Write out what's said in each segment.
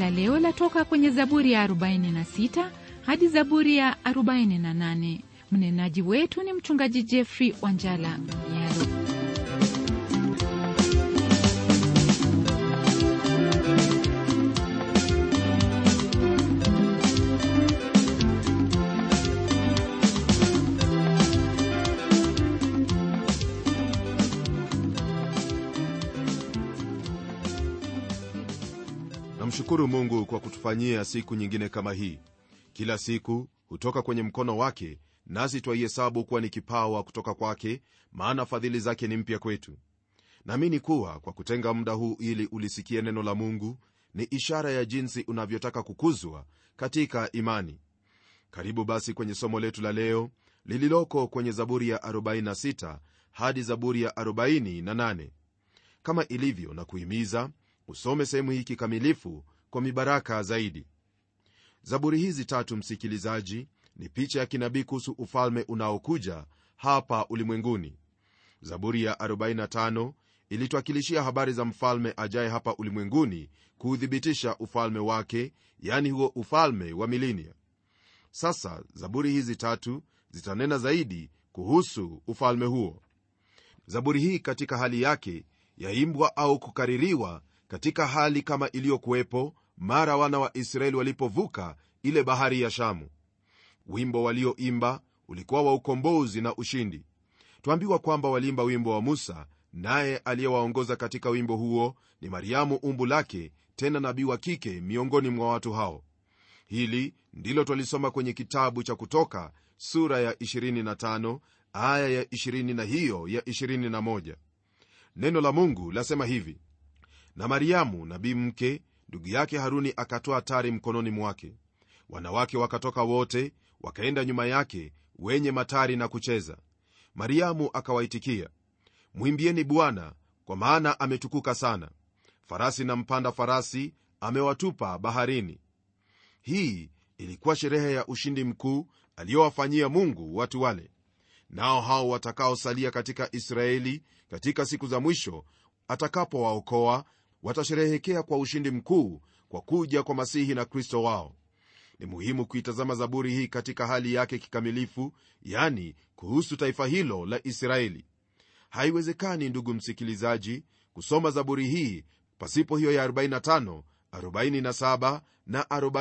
la leo latoka kwenye Zaburi ya 46 hadi Zaburi ya 48. Mnenaji wetu ni Mchungaji Jeffrey Wanjala Yaro. namshukuru mungu kwa kutufanyia siku nyingine kama hii kila siku hutoka kwenye mkono wake nasi twaihesabu kuwa ni kipawa kutoka kwake maana fadhili zake ni mpya kwetu naamini kuwa kwa kutenga muda huu ili ulisikie neno la mungu ni ishara ya jinsi unavyotaka kukuzwa katika imani karibu basi kwenye somo letu la leo lililoko kwenye zaburi ya 46 hadi zaburi ya 48 kama ilivyo na kuhimiza usome sehemu hii kikamilifu kwa mibaraka zaidi zaburi hizi tatu msikilizaji ni picha ya kinabii kuhusu ufalme unaokuja hapa ulimwenguni zaburi ya 45 ilituakilishia habari za mfalme ajaye hapa ulimwenguni kuuthibitisha ufalme wake yani huo ufalme wa milinia sasa zaburi hizi tatu zitanena zaidi kuhusu ufalme huo zaburi hii katika hali yake yaimbwa au kukaririwa katika hali kama iliyokuwepo mara wana wa israeli walipovuka ile bahari ya shamu wimbo walioimba ulikuwa wa ukombozi na ushindi twambiwa kwamba waliimba wimbo wa musa naye aliyewaongoza katika wimbo huo ni mariamu umbu lake tena nabii wa kike miongoni mwa watu hao hili ndilo twalisoma kwenye kitabu cha kutoka sura ya 25 aya ya 20 na hiyo ya 21 neno la mungu lasema hivi na mariamu nabii mke ndugu yake haruni akatoa tari mkononi mwake wanawake wakatoka wote wakaenda nyuma yake wenye matari na kucheza mariamu akawaitikia mwimbieni bwana kwa maana ametukuka sana farasi na mpanda farasi amewatupa baharini hii ilikuwa sherehe ya ushindi mkuu aliyowafanyia mungu watu wale nao hao watakaosalia katika israeli katika siku za mwisho atakapowaokoa watasherehekea kwa ushindi mkuu kwa kuja kwa masihi na kristo wao ni muhimu kuitazama zaburi hii katika hali yake kikamilifu yani kuhusu taifa hilo la israeli haiwezekani ndugu msikilizaji kusoma zaburi hii pasipo hiyo ya 45 47 na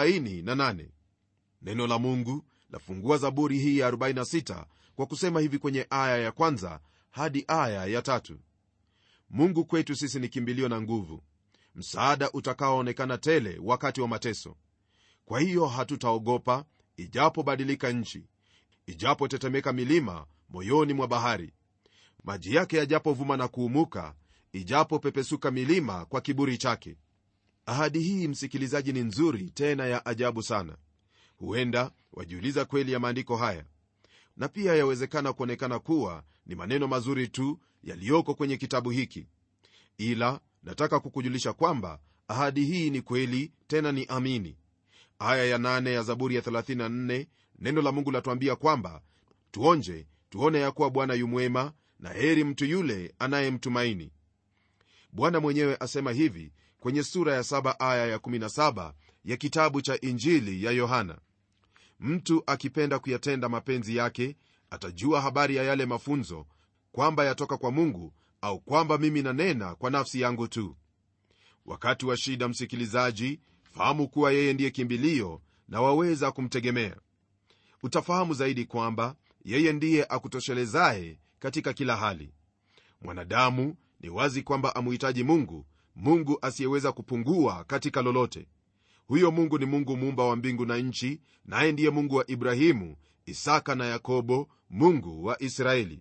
48 neno la mungu lafungua zaburi hii ya 46 kwa kusema hivi kwenye aya ya kwanza hadi aya ya tatu mungu kwetu sisi ni kimbilio na nguvu msaada utakaoonekana tele wakati wa mateso kwa hiyo hatutaogopa ijapobadilika nchi ijapotetemeka milima moyoni mwa bahari maji yake yajapovuma na kuumuka ijapopepesuka milima kwa kiburi chake ahadi hii msikilizaji ni nzuri tena ya ajabu sana huenda wajiuliza kweli ya maandiko haya na pia yawezekana kuonekana kuwa ni maneno mazuri tu yaliyoko kwenye kitabu hiki ila nataka kukujulisha kwamba ahadi hii ni kweli tena ni amini aya ya 8 ya zaburi ya 34 neno la mungu latuambia kwamba tuonje tuone ya kuwa bwana yumwema na heri mtu yule anayemtumaini bwana mwenyewe asema hivi kwenye sura ya 7 aya ya 17 ya kitabu cha injili ya yohana mtu akipenda kuyatenda mapenzi yake atajua habari ya yale mafunzo kwamba yatoka kwa mungu au kwamba mimi nanena kwa nafsi yangu tu wakati wa shida msikilizaji fahamu kuwa yeye ndiye kimbilio na waweza kumtegemea utafahamu zaidi kwamba yeye ndiye akutoshelezaye katika kila hali mwanadamu ni wazi kwamba amuhitaji mungu mungu asiyeweza kupungua katika lolote huyo mungu ni mungu muumba wa mbingu na nchi naye ndiye mungu wa ibrahimu isaka na yakobo mungu wa israeli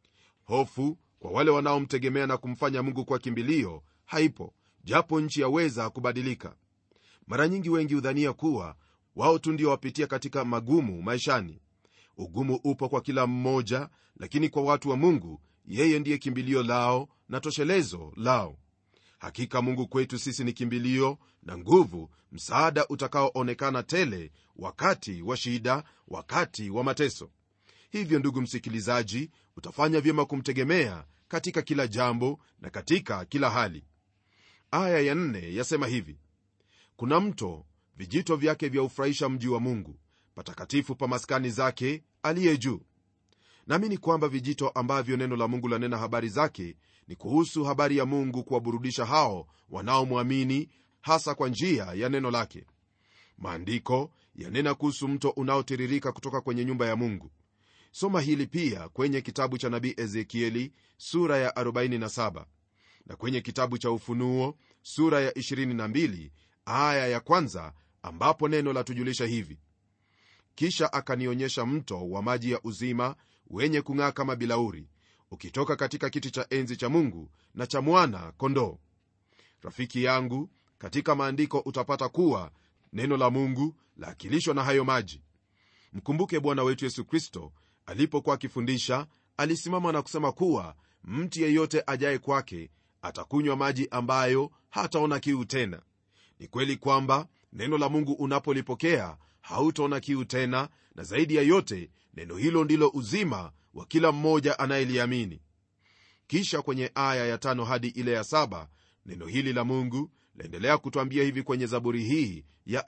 hofu kwa wale wanaomtegemea na kumfanya mungu kwa kimbilio haipo japo nchi yaweza kubadilika mara nyingi wengi hudhania kuwa wao tu ndio wapitia katika magumu maishani ugumu upo kwa kila mmoja lakini kwa watu wa mungu yeye ndiye kimbilio lao na toshelezo lao hakika mungu kwetu sisi ni kimbilio na nguvu msaada utakaoonekana tele wakati wa shida wakati wa mateso hivyo ndugu msikilizaji utafanya vyema kumtegemea katika kila jambo na katika kila hali aya ya nne yasema hivi kuna mto vijito vyake vya ufurahisha mji wa mungu patakatifu pa maskani zake aliye juu naamini kwamba vijito ambavyo neno la mungu lanena habari zake ni kuhusu habari ya mungu kuwaburudisha hao wanaomwamini hasa kwa njia ya neno lake maandiko yanena kuhusu mto unaotiririka kutoka kwenye nyumba ya mungu soma hili pia kwenye kitabu cha nabii ezekieli sura ya 47 na kwenye kitabu cha ufunuo sura ya 22 aya ya kwanza ambapo neno latujulisha hivi kisha akanionyesha mto wa maji ya uzima wenye kung'aa kama bilauri ukitoka katika kiti cha enzi cha mungu na cha mwana kondoo rafiki yangu katika maandiko utapata kuwa neno la mungu laakilishwa na hayo maji mkumbuke bwana wetu yesu kristo alipokuwa akifundisha alisimama na kusema kuwa mtu yeyote ajaye kwake atakunywa maji ambayo hataona kiu tena ni kweli kwamba neno la mungu unapolipokea hautaona kiu tena na zaidi ya yote neno hilo ndilo uzima wa kila mmoja anayeliamini kisha kwenye aya ya tano hadi ile ya saba neno hili la mungu laendelea kutwambia hivi kwenye zaburi hii ya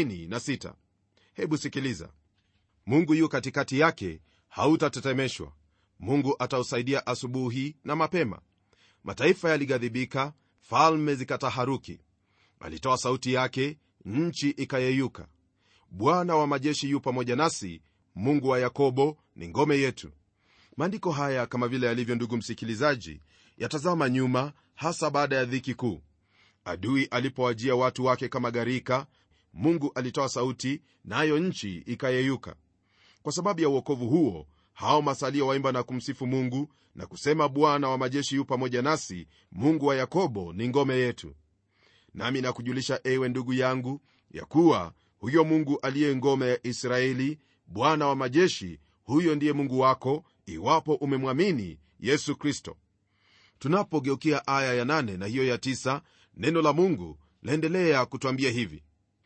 46 hebu sikiliza mungu yu katikati yake hautatetemeshwa mungu atausaidia asubuhi na mapema mataifa yalighadhibika falme zikataharuki alitoa sauti yake nchi ikayeyuka bwana wa majeshi yu pamoja nasi mungu wa yakobo ni ngome yetu maandiko haya kama vile yalivyo ndugu msikilizaji yatazama nyuma hasa baada ya dhiki kuu adui alipowajia watu wake kama gharika mungu alitoa sauti nayo na nchi ikayeyuka kwa sababu ya uokovu huo hao masalio waimba na kumsifu mungu na kusema bwana wa majeshi yu pamoja nasi mungu wa yakobo ni ngome yetu nami nakujulisha ewe ndugu yangu ya kuwa huyo mungu aliye ngome ya israeli bwana wa majeshi huyo ndiye mungu wako iwapo umemwamini yesu kristo tunapogeukia aya ya nane na hiyo ya tisa, neno la mungu laendelea kutwambia hivi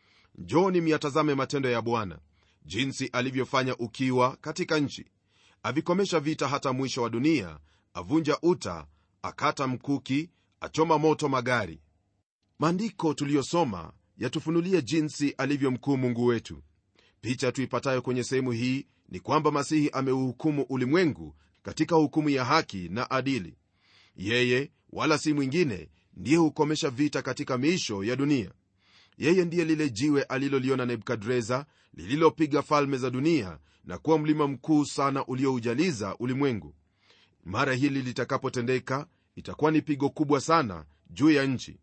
njoni myatazame matendo ya bwana jinsi alivyofanya ukiwa katika nchi avikomesha vita hata mwisho wa dunia avunja uta akata mkuki achoma moto magari maandiko tuliyosoma yatufunulia jinsi alivyo mkuu mungu wetu picha tuipatayo kwenye sehemu hii ni kwamba masihi ameuhukumu ulimwengu katika hukumu ya haki na adili yeye wala si mwingine ndiye hukomesha vita katika miisho ya dunia yeye ndiye lile jiwe aliloliona nebukadreza lililopiga falme za dunia na kuwa mlima mkuu sana ulioujaliza ulimwengu mara hili litakapotendeka itakuwa ni pigo kubwa sana juu ya nchi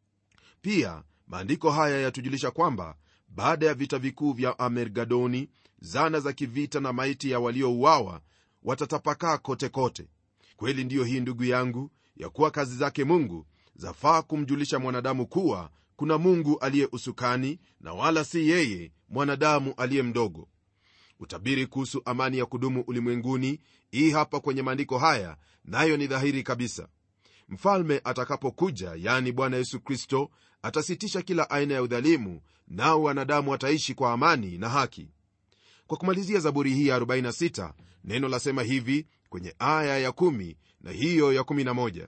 pia maandiko haya yatujulisha kwamba baada ya vita vikuu vya amergadoni zana za kivita na maiti ya waliouawa watatapakaa kote kote kweli ndiyo hii ndugu yangu ya kuwa kazi zake mungu zafaa kumjulisha mwanadamu kuwa kuna mungu aliye usukani na wala si yeye mwanadamu aliye mdogo utabiri kuhusu amani ya kudumu ulimwenguni hii hapa kwenye maandiko haya nayo ni dhahiri kabisa mfalme atakapokuja yani bwana yesu kristo atasitisha kila aina ya udhalimu nao wanadamu wataishi kwa amani na haki kwa kumalizia zaburi hii ya 46 neno lasema hivi kwenye aya ya 1 na hiyo ya 11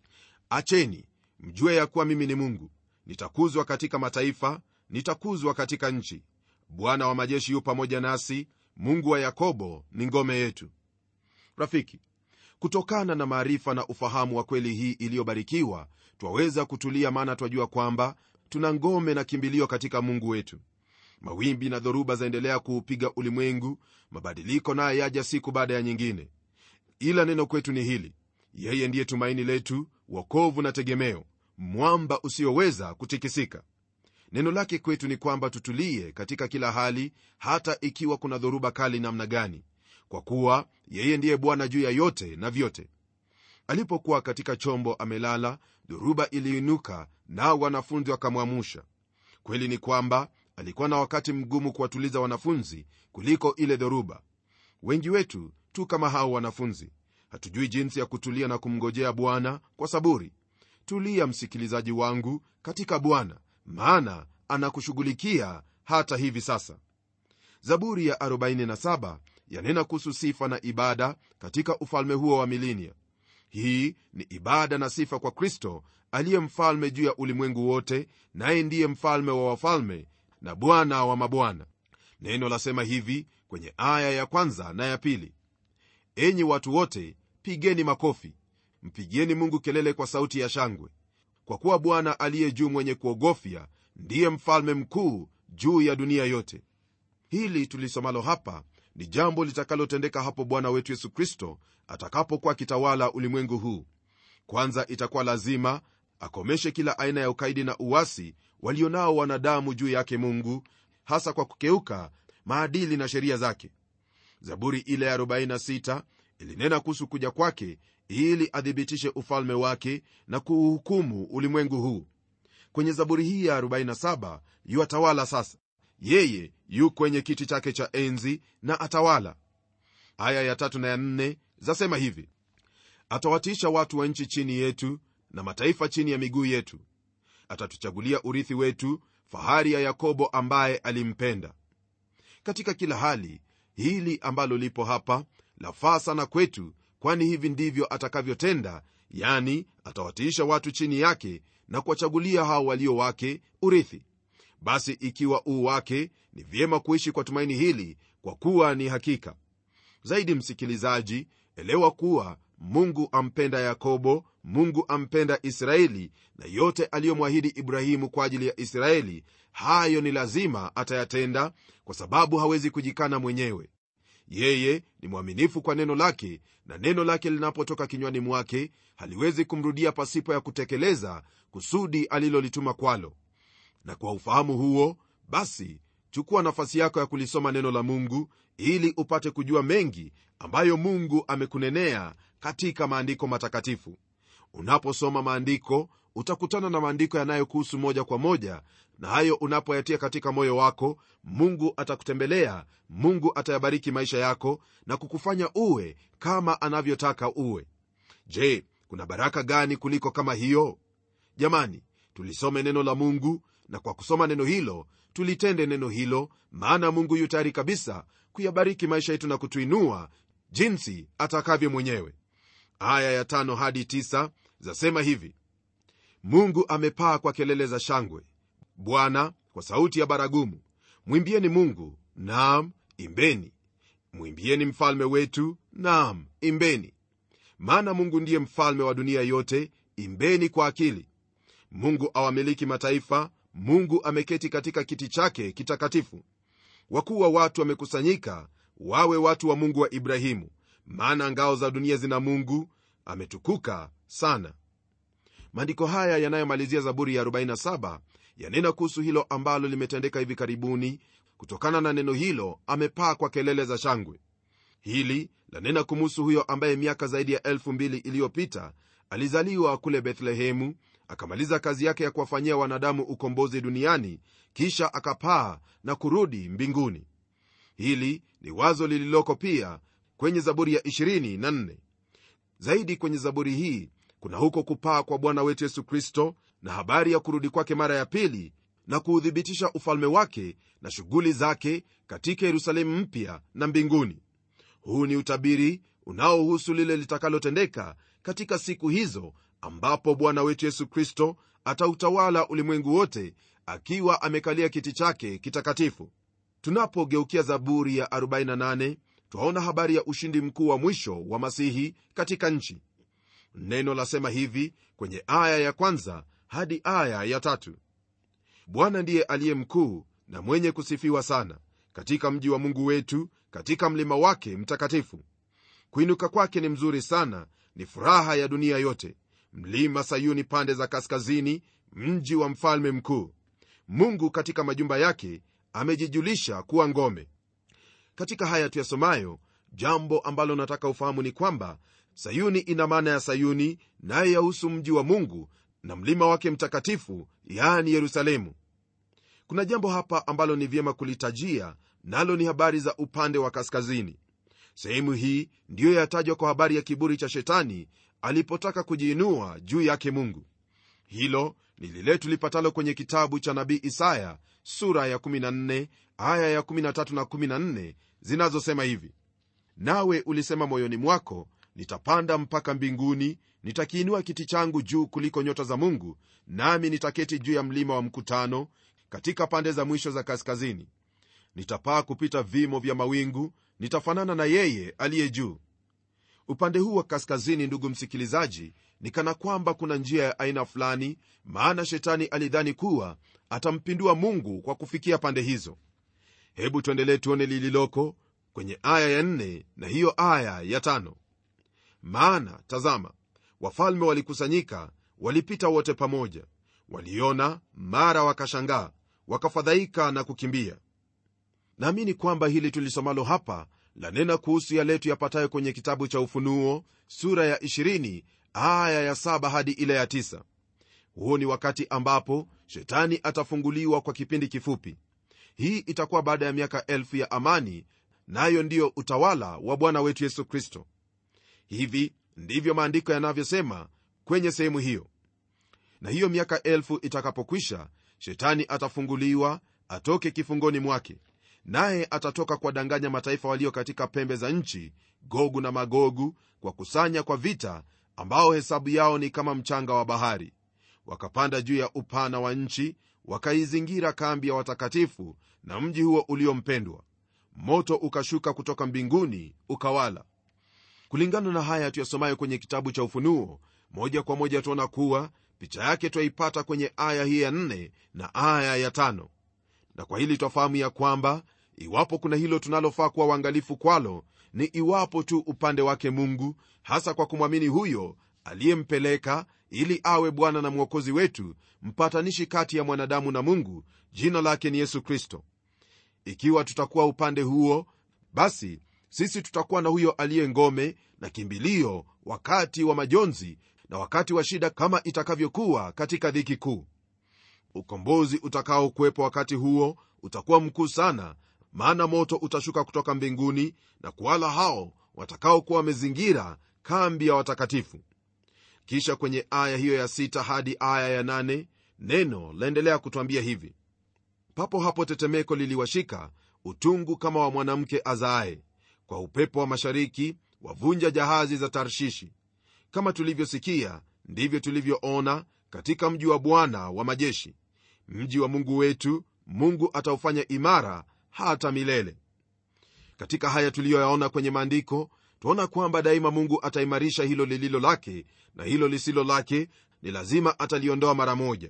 acheni mjue ya kuwa mimi ni mungu nitakuzwa katika mataifa nitakuzwa katika nchi bwana wa majeshi yu pamoja nasi mungu wa yakobo ni ngome yetu rafiki kutokana na maarifa na ufahamu wa kweli hii iliyobarikiwa twaweza kutulia maana twajua kwamba tuna ngome na kimbilio katika mungu wetu mawimbi na dhoruba zaendelea kuupiga ulimwengu mabadiliko naye yaja siku baada ya nyingine ila neno kwetu ni hili yeye ndiye tumaini letu wokovu na tegemeo mwamba usioweza kutikisika neno lake kwetu ni kwamba tutulie katika kila hali hata ikiwa kuna dhoruba kali namna gani kwa kuwa yeye ndiye bwana juu ya yote na vyote alipokuwa katika chombo amelala dhoruba iliinuka nao wanafunzi wakamwamusha kweli ni kwamba alikuwa na wakati mgumu kuwatuliza wanafunzi kuliko ile dhoruba wengi wetu tu kama hao wanafunzi hatujui jinsi ya kutulia na kumngojea bwana kwa saburi tulia msikilizaji wangu katika bwana maana anakushughulikia hata hivi sasa zaburi ya 47 yanena kuhusu sifa na ibada katika ufalme huo wa milinia hii ni ibada na sifa kwa kristo aliye mfalme juu ya ulimwengu wote naye ndiye mfalme wa wafalme na bwana wa mabwana neno lasema hivi kwenye aya ya kwanza na ya pili enyi watu wote pigeni makofi mpigieni mungu kelele kwa sauti ya shangwe kwa kuwa bwana aliye juu mwenye kuogofya ndiye mfalme mkuu juu ya dunia yote hili tulisomalo hapa ni jambo litakalotendeka hapo bwana wetu yesu kristo atakapokuwa akitawala ulimwengu huu kwanza itakuwa lazima akomeshe kila aina ya ukaidi na uwasi walionao wanadamu juu yake mungu hasa kwa kukeuka maadili na sheria zake zaburi ile ya 46 ilinena kuhusu kuja kwake ili athibitishe ufalme wake na kuuhukumu ulimwengu huu kwenye zaburi hii ya 47 yuatawala sasa yeye yu kwenye kiti chake cha enzi na atawala aya ya tatu na ya nne zasema hivi atawatiisha watu wa nchi chini yetu na mataifa chini ya miguu yetu atatuchagulia urithi wetu fahari ya yakobo ambaye alimpenda katika kila hali hili ambalo lipo hapa lafaa sana kwetu kwani hivi ndivyo atakavyotenda yani atawatiisha watu chini yake na kuwachagulia hao walio wake urithi basi ikiwa uu wake ni vyema kuishi kwa tumaini hili kwa kuwa ni hakika zaidi msikilizaji elewa kuwa mungu ampenda yakobo mungu ampenda israeli na yote aliyomwahidi ibrahimu kwa ajili ya israeli hayo ni lazima atayatenda kwa sababu hawezi kujikana mwenyewe yeye ni mwaminifu kwa neno lake na neno lake linapotoka kinywani mwake haliwezi kumrudia pasipo ya kutekeleza kusudi alilolituma kwalo na kwa ufahamu huo basi chukua nafasi yako ya kulisoma neno la mungu ili upate kujua mengi ambayo mungu amekunenea katika maandiko matakatifu unaposoma maandiko utakutana na maandiko yanayokuhusu moja kwa moja na hayo unapoyatia katika moyo wako mungu atakutembelea mungu atayabariki maisha yako na kukufanya uwe kama anavyotaka uwe je kuna baraka gani kuliko kama hiyo jamani tulisome neno la mungu na kwa kusoma neno hilo tulitende neno hilo maana mungu yu tayari kabisa kuyabariki maisha yetu na kutuinua jinsi atakavyo mwenyewe aya ya tano hadi tisa zasema hivi mungu amepaa kwa kelele za shangwe bwana kwa sauti ya baragumu mwimbieni mungu naam imbeni mwimbieni mfalme wetu naam imbeni maana mungu ndiye mfalme wa dunia yote imbeni kwa akili mungu awamiliki mataifa mungu ameketi katika kiti chake kitakatifu wakuu wa watu wamekusanyika wawe watu wa mungu wa ibrahimu maana ngao za dunia zina mungu ametukuka sana maandiko haya yanayomalizia zaburi ya 47 yanena kuhusu hilo ambalo limetendeka hivi karibuni kutokana na neno hilo amepaa kwa kelele za shangwe hili lanena kumuhusu huyo ambaye miaka zaidi ya elfu mbili iliyopita alizaliwa kule bethlehemu akamaliza kazi yake ya kuwafanyia wanadamu ukombozi duniani kisha akapaa na kurudi mbinguni hili ni wazo lililoko pia kwenye zaburi ya 24 zaidi kwenye zaburi hii kuna huko kupaa kwa bwana wetu yesu kristo na habari ya kurudi kwake mara ya pili na kuuthibitisha ufalme wake na shughuli zake katika yerusalemu mpya na mbinguni huu ni utabiri unaohusu lile litakalotendeka katika siku hizo ambapo bwana wetu yesu kristo atautawala ulimwengu wote akiwa amekalia kiti chake kitakatifu tunapogeukia zaburi ya 48 twaona habari ya ushindi mkuu wa mwisho wa masihi katika nchi neno lasema hivi kwenye aya ya kwanza hadi aya ya tatu bwana ndiye aliye mkuu na mwenye kusifiwa sana katika mji wa mungu wetu katika mlima wake mtakatifu kuinuka kwake ni mzuri sana ni furaha ya dunia yote mlima sayuni pande za kaskazini mji wa mfalme mkuu mungu katika majumba yake amejijulisha kuwa ngome katika haya tuyasomayo jambo ambalo nataka ufahamu ni kwamba sayuni ina maana ya sayuni naye yahusu mji wa mungu na mlima wake mtakatifu yaani yerusalemu kuna jambo hapa ambalo ni vyema kulitajia nalo ni habari za upande wa kaskazini sehemu hii ndiyo yatajwa kwa habari ya kiburi cha shetani alipotaka kujiinua juu yake mungu hilo ni lile tulipatalo kwenye kitabu cha nabii isaya sura ya 14 aya ya 13 na 14 zinazosema hivi nawe ulisema moyoni mwako nitapanda mpaka mbinguni nitakiinua kiti changu juu kuliko nyota za mungu nami nitaketi juu ya mlima wa mkutano katika pande za mwisho za kaskazini nitapaa kupita vimo vya mawingu nitafanana na yeye aliye juu upande huu wa kaskazini ndugu msikilizaji ni kana kwamba kuna njia ya aina fulani maana shetani alidhani kuwa atampindua mungu kwa kufikia pande hizo hebu tuendelee tuone lililoko kwenye aya ya nne na hiyo aya ya tano maana tazama wafalme walikusanyika walipita wote pamoja waliona mara wakashangaa wakafadhaika na kukimbia naamini kwamba hili tulisomalo hapa lanena kuhusu yale tuyapatayo kwenye kitabu cha ufunuo sura ya 20 aya ya 7 hadi ile ya 9 huo ni wakati ambapo shetani atafunguliwa kwa kipindi kifupi hii itakuwa baada ya miaka elfu ya amani nayo na ndiyo utawala wa bwana wetu yesu kristo hivi ndivyo maandiko yanavyosema kwenye sehemu hiyo na hiyo miaka elfu itakapokwisha shetani atafunguliwa atoke kifungoni mwake naye atatoka kuwadanganya mataifa walio katika pembe za nchi gogu na magogu kwa kusanya kwa vita ambao hesabu yao ni kama mchanga wa bahari wakapanda juu ya upana wa nchi wakaizingira kambi ya watakatifu na mji huo uliompendwa moto ukashuka kutoka mbinguni ukawala kulingana na haya tuyasomayo kwenye kitabu cha ufunuo moja kwa moja tuona kuwa picha yake twaipata kwenye aya hii ya nne na aya ya tano na kwa hili twafahamu ya kwamba iwapo kuna hilo tunalofaa kuwa uangalifu kwalo ni iwapo tu upande wake mungu hasa kwa kumwamini huyo aliyempeleka ili awe bwana na mwokozi wetu mpatanishi kati ya mwanadamu na mungu jina lake ni yesu kristo ikiwa tutakuwa upande huo basi sisi tutakuwa na huyo aliye ngome na kimbilio wakati wa majonzi na wakati wa shida kama itakavyokuwa katika dhiki kuu ukombozi utakaokuwepo wakati huo utakuwa mkuu sana maana moto utashuka kutoka mbinguni na kuwala hao watakaokuwa wamezingira kambi ya watakatifu kisha kwenye aya hiyo ya sita hadi aya ya nane neno laendelea kutwambia hivi papo hapo tetemeko liliwashika utungu kama wa mwanamke azaaye kwa upepo wa mashariki wavunja jahazi za tarshishi kama tulivyosikia ndivyo tulivyoona katika mji wa bwana wa majeshi mji wa mungu wetu mungu ataufanya imara hata milele katika haya tuliyoyaona kwenye maandiko twaona kwamba daima mungu ataimarisha hilo lililo lake na hilo lisilo lake ni lazima ataliondoa mara moja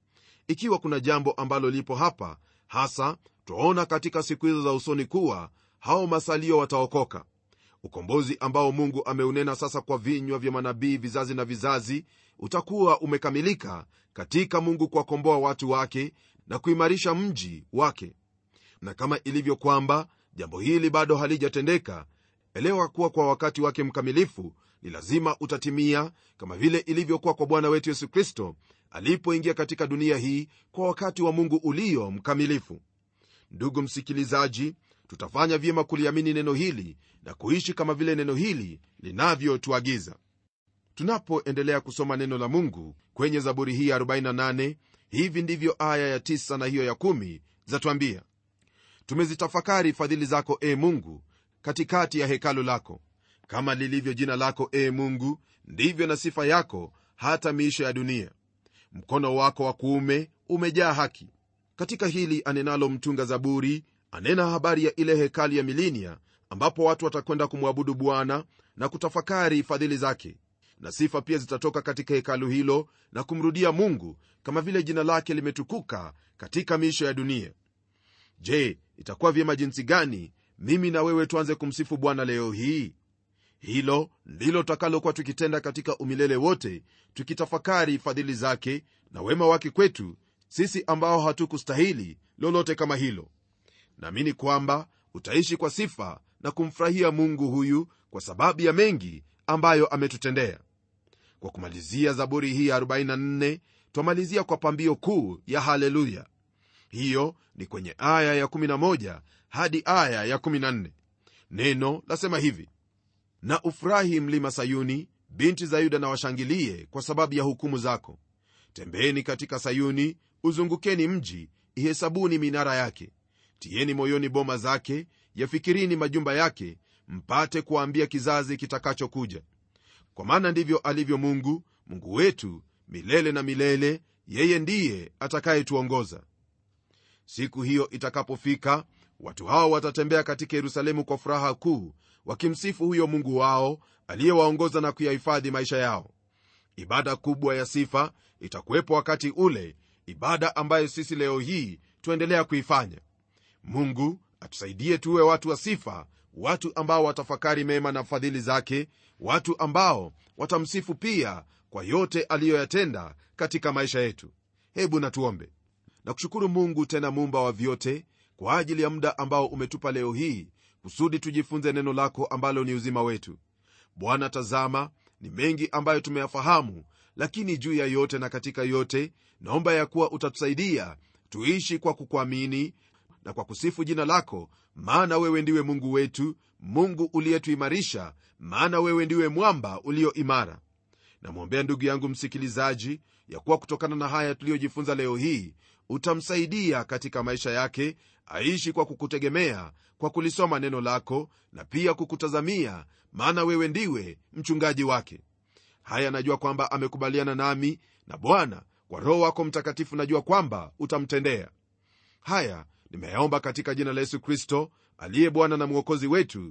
ikiwa kuna jambo ambalo lipo hapa hasa twaona katika siku hizo za usoni kuwa hao masalio wataokoka ukombozi ambao mungu ameunena sasa kwa vinywa vya manabii vizazi na vizazi utakuwa umekamilika katika mungu kuwakomboa watu wake na kuimarisha mji wake na kama ilivyo kwamba jambo hili bado halijatendeka elewa kuwa kwa wakati wake mkamilifu ni lazima utatimia kama vile ilivyokuwa kwa bwana wetu yesu kristo alipoingia katika dunia hii kwa wakati wa mungu ulio mkamilifu ndugu msikilizaji tutafanya vyema kuliamini neno hili na kuishi kama vile neno hili linavyotuagiza tunapoendelea kusoma neno la mungu kwenye zaburi hii ya 48 hivi ndivyo aya ya 9 na hiyo ya 1 zatwambia tumezitafakari fadhili zako e mungu katikati ya hekalu lako kama lilivyo jina lako e mungu ndivyo na sifa yako hata miisho ya dunia mkono wako wa kuume umejaa haki katika hili anenalo mtunga zaburi anena habari ya ile hekali ya milinia ambapo watu watakwenda kumwabudu bwana na kutafakari fadhili zake na sifa pia zitatoka katika hekalu hilo na kumrudia mungu kama vile jina lake limetukuka katika miisho ya dunia je itakuwa vyema jinsi gani mimi na wewe tuanze kumsifu bwana leo hii hilo ndilo tutakalokuwa tukitenda katika umilele wote tukitafakari fadhili zake na wema wake kwetu sisi ambao hatukustahili lolote kama hilo naamini kwamba utaishi kwa sifa na kumfurahia mungu huyu kwa sababu ya mengi ambayo ametutendea kwa kumalizia zaburi hii ya 44 twamalizia kwa pambio kuu ya haleluya hiyo ni kwenye aya ya 11 hadi aya ya 14 neno lasema hivi na ufurahi mlima sayuni binti za yuda na washangilie kwa sababu ya hukumu zako tembeeni katika sayuni uzungukeni mji ihesabuni minara yake tieni moyoni boma zake yafikirini majumba yake mpate kuwaambia kizazi kitakachokuja kwa maana ndivyo alivyo mungu mungu wetu milele na milele yeye ndiye atakayetuongoza siku hiyo itakapofika watu hao watatembea katika yerusalemu kwa furaha kuu wakimsifu huyo mungu wao aliyewaongoza na kuyahifadhi maisha yao ibada kubwa ya sifa itakuwepo wakati ule ibada ambayo sisi leo hii tuendelea kuifanya mungu atusaidie tuwe watu wa sifa watu ambao watafakari mema na fadhili zake watu ambao watamsifu pia kwa yote aliyoyatenda katika maisha yetu hebu natuombe na kushukuru mungu tena muumba wa vyote kwa ajili ya muda ambao umetupa leo hii kusudi tujifunze neno lako ambalo ni uzima wetu bwana tazama ni mengi ambayo tumeyafahamu lakini juu ya yote na katika yote naomba ya kuwa utatusaidia tuishi kwa kukuamini na kwa kusifu jina lako maana wewe ndiwe mungu wetu mungu uliyetuimarisha maana wewe ndiwe mwamba ulio imara namwombea ndugu yangu msikilizaji ya kuwa kutokana na haya tuliyojifunza leo hii utamsaidia katika maisha yake aishi kwa kukutegemea kwa kulisoma neno lako na pia kukutazamia maana wewe ndiwe mchungaji wake haya najua kwamba amekubaliana nami na bwana kwa roho wako mtakatifu najua kwamba utamtendea haya nimeyaomba katika jina la yesu kristo aliye bwana na mwokozi wetu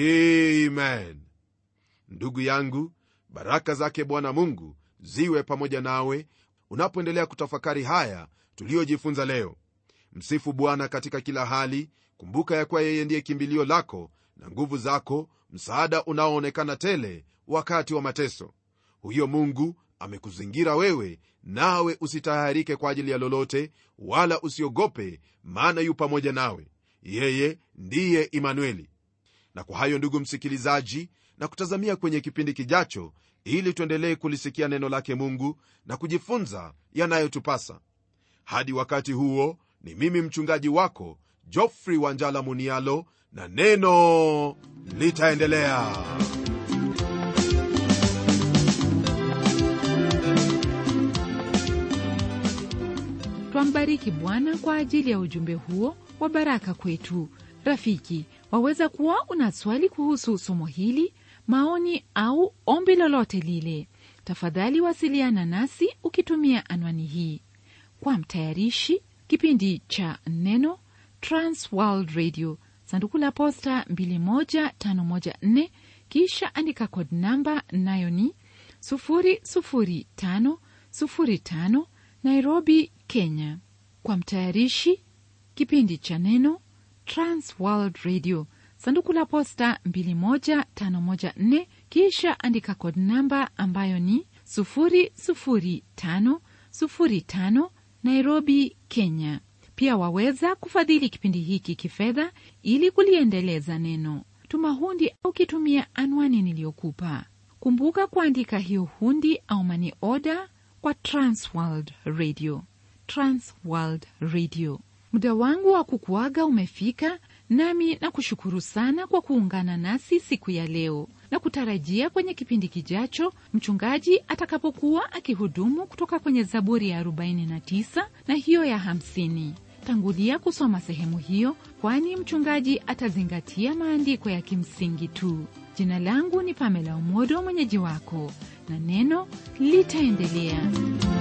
amen ndugu yangu baraka zake bwana mungu ziwe pamoja nawe unapoendelea kutafakari haya tuliyojifunza leo msifu bwana katika kila hali kumbuka ya kuwa yeye ndiye kimbilio lako na nguvu zako msaada unaoonekana tele wakati wa mateso huyo mungu amekuzingira wewe nawe usitayarike kwa ajili ya lolote wala usiogope maana yu pamoja nawe yeye ndiye imanueli na kwa hayo ndugu msikilizaji na kutazamia kwenye kipindi kijacho ili tuendelee kulisikia neno lake mungu na kujifunza yanayotupasa hadi wakati huo ni mimi mchungaji wako jofrey wanjala munialo na neno litaendelea twambariki bwana kwa ajili ya ujumbe huo wa baraka kwetu rafiki waweza kuwa una swali kuhusu somo hili maoni au ombi lolote lile tafadhali wasiliana nasi ukitumia anwani hii kwa mtayarishi kipindi cha neno transworld radio sanduku la posta 21514 kisha andika kod namba nayo ni 00505 nairobi kenya kwa mtayarishi kipindi cha neno transworld radio sanduku la posta 21514 kisha andika kod namba ambayo ni 00505 nairobi kenya pia waweza kufadhili kipindi hiki kifedha ili kuliendeleza neno tuma hundi au kitumia anwani niliyokupa kumbuka kuandika hiyo hundi au mani oda kwa transworld radio transworld radio muda wangu wa kukuaga umefika nami na kushukuru sana kwa kuungana nasi siku ya leo na kutarajia kwenye kipindi kijacho mchungaji atakapokuwa akihudumu kutoka kwenye zaburi ya 49 na hiyo ya 50 tangulia kusoma sehemu hiyo kwani mchungaji atazingatia maandiko ya kimsingi tu jina langu ni pamela umodo mwenyeji wako na neno litaendelea